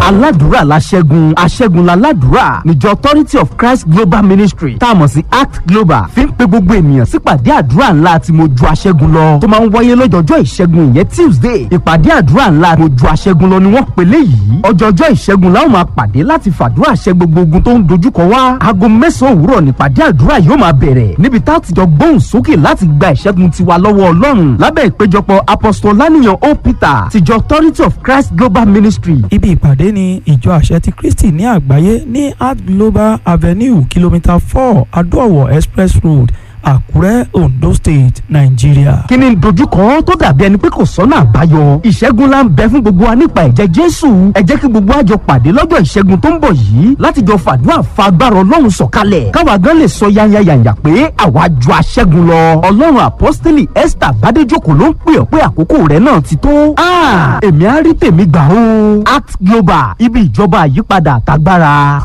aládùúrà la ṣẹ́gun aṣẹ́gun la ládùúrà níjọ authority of christ global ministry tá a mọ̀ sí act global fi ń pe gbogbo ènìyàn sípàdé àdúrà ńlá tí mo ju aṣẹ́gun lọ tó máa ń wáyé lọ́jọ́jọ́ ìṣẹ́gun ìyẹn tuesday ìpàdé àdúrà ńlá mo ju aṣẹ́gun lọ ni wọ́n pè léyìí ọjọ́jọ́ ìṣẹ́gun láwọn máa pàdé láti fàdúrà ṣẹ́ gbogbo ogun tó ń dojúkọ wá aago mẹ́sàn-án òwúrọ̀ nípàdé àdúrà yóò máa bẹ̀rẹ̀ níbi tá a ti jọ gbóhùn sókè láti gba ìṣẹ́gun tiwa lọ́wọ́ ọlọ́run lábẹ́ ìpéjọpọ̀ apostol lánìyàn o peter tìjọ authority of christ global ministry ibi ìpàdé ni ìjọ àṣẹ ti kristi ní àgbáyé ní art global avenue kìlómítà four adóòwò express road àkúrẹ́ ondo state nàìjíríà. kí ni dojúkọ tó dàbí ẹni pé kò sọ́nà àbáyọ ìṣẹ́gun la ń bẹ fún gbogbo wa nípa ẹ̀jẹ̀ jésù ẹ jẹ́ kí gbogbo àjọ pàdé lọ́jọ́ ìṣẹ́gun tó ń bọ̀ yìí láti jọ fàdúrà fa agbára ọlọ́run sọ̀kalẹ̀ káwa gan lè sọ yányányányá pé àwa ju aṣẹ́gun lọ ọlọ́run apọ́sítélì esther bádéjòkó ló ń pè ọ́ pé àkókò rẹ̀ náà ti tó èmi á rí tèmi gbà ó act global ibi ìjọba àyípadà àtagbára.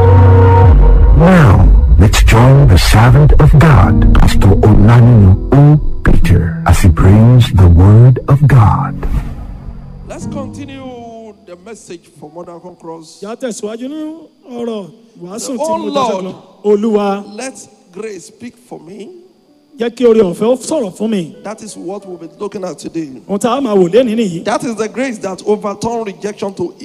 Now, let's join the servant of God, Pastor Olanino O. Peter, as he brings the word of God. Let's continue the message for Modern Conquerors. Yà á tẹ̀síwájú ní ọ̀rọ̀ wàásù The tí mo oh jẹ́ Lord. sọ́kàn. Olúwa Let grace speak for me. jẹ́ kí orí ọ̀fẹ́ ó sọ̀rọ̀ fún mi. That is what we'll be looking at today. Ohun tá a máa wò léni nìyí. That is the grace that overturn rejection to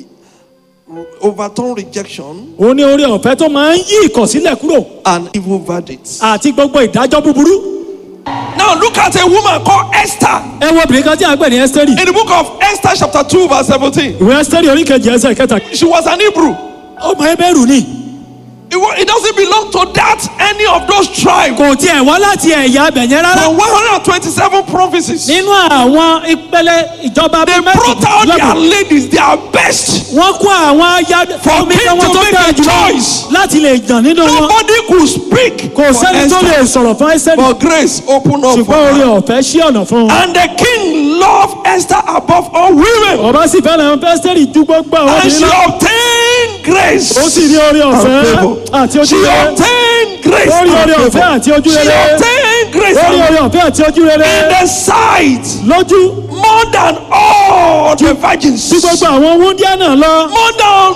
overturn rejection Òun ní orí ọ̀fẹ́ tó máa ń yí ìkọ̀sílẹ̀ kúrò and evil verdicts. àti gbogbo ìdájọ́ búburú. Now look at a woman called Esther Ẹ wo obìnrin kan tí a gbẹ̀ ní Ẹ́sítẹ́rì. in the book of Esther, chapter 2, verse 17. Ìwé Ẹ́sítẹ́rì oríkejì ẹsẹ̀ kẹta. She was an Hebrew. Ọmọ Ẹbẹ̀rù ni. It, wa- it doesn't belong to that any of those tribes. Kò tiẹ̀ wá láti ẹ̀yà abẹ̀yẹn rárá. From 127 provinces, they Nínú àwọn ìpele ìjọba bíi brought out their mẹ́tìlélọ́gbọ̀n. ladies, their best. Wọ́n kó àwọn aya For omi king wọn to tó make dáa a jùlọ choice. láti lè jàn nínú wọn. Nobody could speak. Kò for sẹ́ni tó lè Esther. sọ̀rọ̀ fún Ẹ́sítẹ́rì. But grace opened up for Ṣùgbọ́n orí her. ọ̀fẹ́ ṣí ọ̀nà fún un. And the king loved Esther above all women. ọba sì fẹ́ràn Ẹ́sítẹ́rì ju gbogbo àwọn And she obìnrin lọ. obtained grace. ó sì rí orí ọ̀fẹ́ and favor. àti ojú She rere. obtained grace. Ó rí and orí favor. ọ̀fẹ́ àti ojú She rere. obtained grace. ó rí and orí ọ̀fẹ́ àti ojú rere. in the sight lójú more than all the virgins. tí gbogbo àwọn wúndíá náà lọ. More than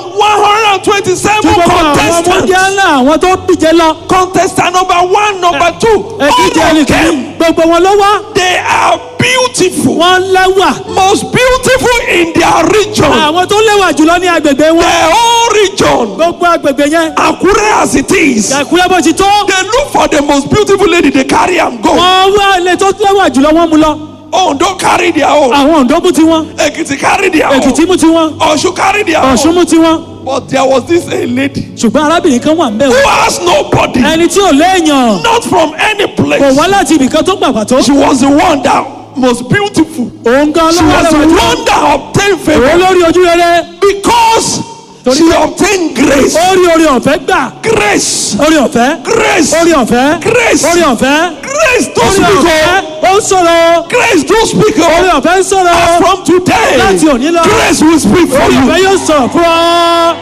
127 tí gbogbo àwọn wúndíá contestants. náà àwọn tó díje lọ. Contestant number one, number two. ẹ̀díje All of ẹnìkan them, gbogbo wọn ló wá. they are beautiful. wọ́n lẹ́wà. Most beautiful in their region. àwọn tó lẹ́wà jùlọ ní agbègbè wọn. The whole region. gbogbo agbègbè yẹn. Akure as it is. Àkúrẹ́ bó ti tó. They look for the most beautiful lady, they carry am go. wọ́n wá ilé tó lẹ́wà jùlọ wọ́n mú lọ. Oh, don't carry their own. àwọn Oǹdó mú tiwọn. Ekiti carry their Èkìtì own. mú tiwọn. Ọ̀ṣun carry their Ọ̀ṣun own. mú tiwọn. But there was this a lady ṣùgbọ́n arábìnrin kan wà ń bẹ̀ who wọ́n. has nobody, ẹni tí ò léèyàn. not from any kò place. wá láti ibìkan tó gbàgbà tó. She was the one that most beautiful. òun gan She ló wá was the lẹ́wà jù. one that obtained òun favor lórí ojú rere. because Torí she pé- obtained grace. ó rí orí ọ̀fẹ́ gbà. Grace. orí ọ̀fẹ́. Grace. orí ọ̀fẹ́. Grace. orí ọ̀fẹ́. Grace. Don't orí speak ọ̀fẹ́. up. ó ń sọ̀rọ̀. Grace. Don't speak orí up. ọ̀fẹ́ ń sọ̀rọ̀. From today, Láti òní lọ. grace will speak for orí ọ̀fẹ́ you. yóò sọ̀rọ̀ fún ọ.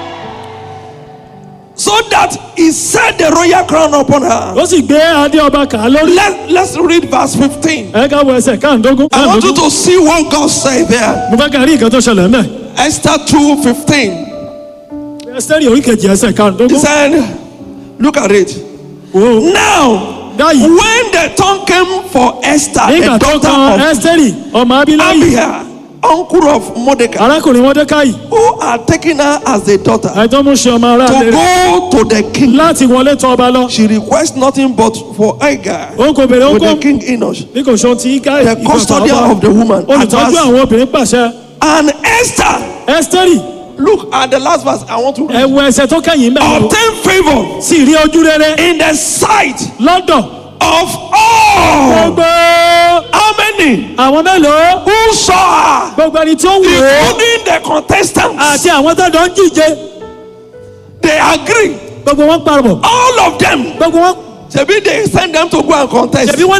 So that he set the royal crown upon her. ó sì gbé adé ọba kà á lórí. Let, let's read verse 15. ẹ ká wọ ẹsẹ̀ káàndógún. I want you káàndógún. to see what God said there. mo fẹ́ ká rí nǹkan tó ṣẹlẹ̀ mẹ́. Esther 2 15. ẹsẹ̀rì orí kejì ẹsẹ̀ He káàndógún. said, Look at it. Wo. Now, Dáyìí. when the time came for Esther, nígbà the tó daughter kan of ẹsẹ̀rì ọmọ abiláyì. Abiah, uncle of Mordecai, arákùnrin mọ́dékáì. who had taken her as a daughter àìtọ́ mú ṣe ọmọ ará to rẹ̀ go to the king. láti wọlé tọ̀ ọba lọ. She requests nothing but for Agar òun kò béèrè with the òun kò king Enosh, bí kò ṣe ti ká the custodian of the woman. olùtọ́jú advanced. àwọn obìnrin pàṣẹ. And Esther, ẹsẹ̀rì look at the last verse. I want to read. ẹ̀wọ̀ ẹsẹ̀ tó kẹ́yìn mẹ́rin. Obtain favor sì rí ojú rere in the sight lọ́dọ̀ of all. gbogbo How many àwọn mélòó who saw her, gbogbo ẹni tó wù ó including the contestants? àti àwọn tó jọ ń jíje They agree. gbogbo wọn parọ́ All of them. gbogbo wọn Maybe they send them to go and contest. ṣèbí wọn